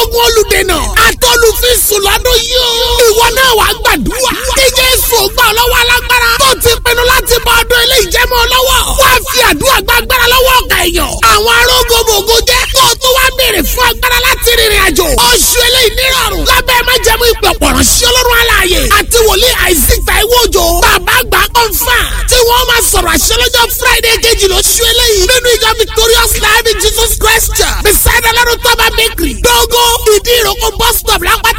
ogun olùdènà àtọ́lùfíìsù lọ́dún yìí o. ìwọ náà wàá gbàdúrà. kí jésù gbà ọ́ lọ́wọ́ alágbára. tó ti pinnu láti bọ ọdún ilé ìjẹ́mọ́ lọ́wọ́. wá fi àdúrà gbàgbára lọ́wọ́ ọ̀gá èèyàn. àwọn arógbogbò jẹ́ kó o tó wá béèrè fún agbára láti rìnrìn àjò. oṣù eléyìí nírọ̀rùn. lábẹ́ májẹ̀mú ìpè ọ̀pọ̀rọ̀ sí ọlọ́run aláàyè. àti wòlíì isaac taiwo òjò. bàbá àgbà kọ́ńfà. tí wọ́n máa sọ̀rọ̀ àṣẹ lọ́jọ́ friday kejì lóṣù eléyìí. nínú ìjọ victorious life in jesus christ church. beside alárùn tọ́ba bakery. dógó ìdí ìrókò bus stop lápá